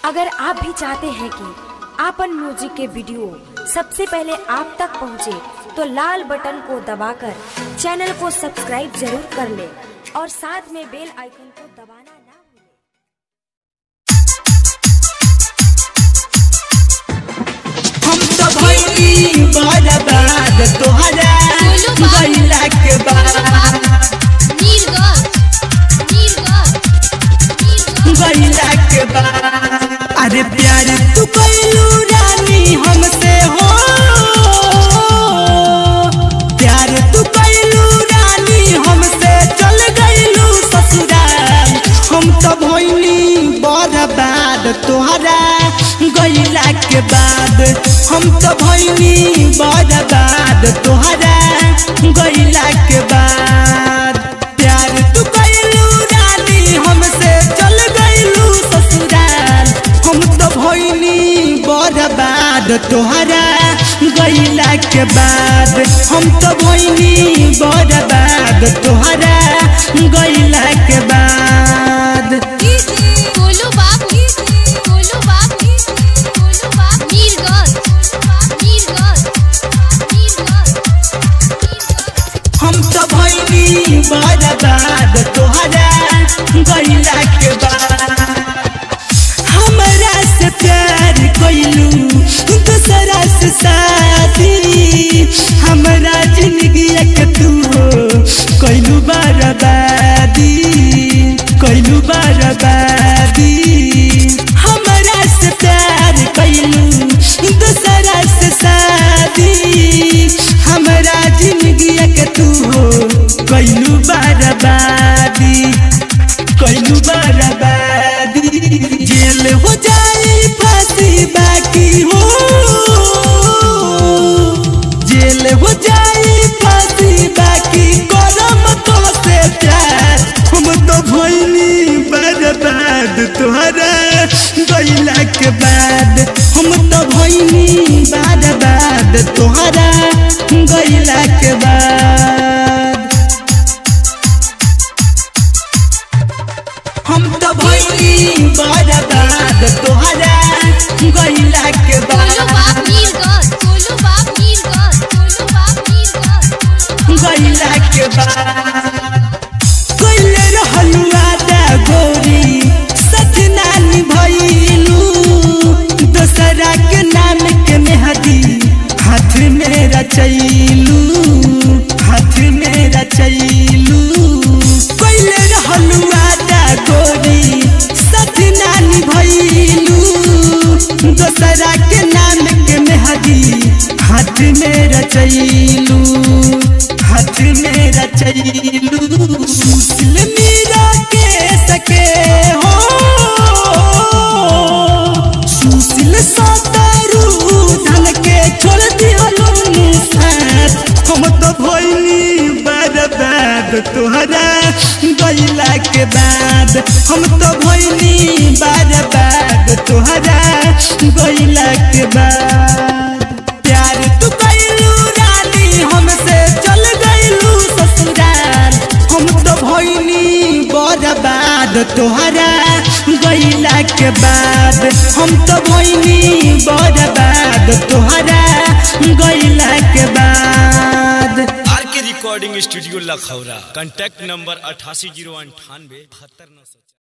अगर आप भी चाहते हैं कि आपन म्यूजिक के वीडियो सबसे पहले आप तक पहुंचे, तो लाल बटन को दबाकर चैनल को सब्सक्राइब जरूर कर ले और साथ में बेल आइकन को दबाना ना भूलें। हम तो भइली बर्बाद तोहरा गइला के बाद गइला के बाद अरे प्यार तू कइलू रानी हमसे हो प्यार तू कइलू रानी हमसे चल गइलू ससुराल हम तो भइली बर्बाद तोहरा गइला के बाद हम तो भइली बर्बाद तोहरा गइला के बाद प्यार तू कइलू रानी हमसे चल गइलू ससुराल हम तो भइली बर्बाद तोहरा गइला के बाद हम तो भइली बर्बाद तोहरा गइला के बाद हम तो भइली बर्बाद तोहरा गइला के बाद हमरा से प्यार कइलू दूसरा से शादी हमरा जिंदगी के तू कइलू बर्बादी कइलू बर्बादी हमरा से प्यार कइलू दूसरा से शादी हमरा जिंदगी के तू कइलू बर्बादी कइलू बर्बादी जेल हो जाई फांसी बाकी हो जेल हो जाई फांसी बाकी करम तो से प्यार हम तो भइली बर्बाद तोहरा गइला के बाद हम तो भइली बर्बाद तोहरा गइला के बाद हम तो भइली बर्बाद तोहरा गइला के बाद गइला के बाद कइले रहलू आदा गोरी सच नानी भइलू दोसरा के नाम के मेहदी हाथ में रचैलू हाथ में रचैलू कइले रहलू आदा गोरी सच नानी भइलू दोसरा के नाम के मेहदी हाथ में रचैलू हाथ में रचैलू मुस्लिम मीरा के सके हो सुशील सतरू धन के छोड़ दिहलो साथ हम तो भइली बर्बाद तोहरा गइला के बाद हम तो भइली बर्बाद तोहरा गइला के बाद प्यार तू कइलू रानी हमसे चल गइलू ससुराल हम तो भइली बर्बाद तोहरा गइला के बाद हम तो भइली बर्बाद तोहरा गइला के बाद R K recording studio Lakhaura contact number अठासी जीरो अंठानवे बहत्तर नौ सौ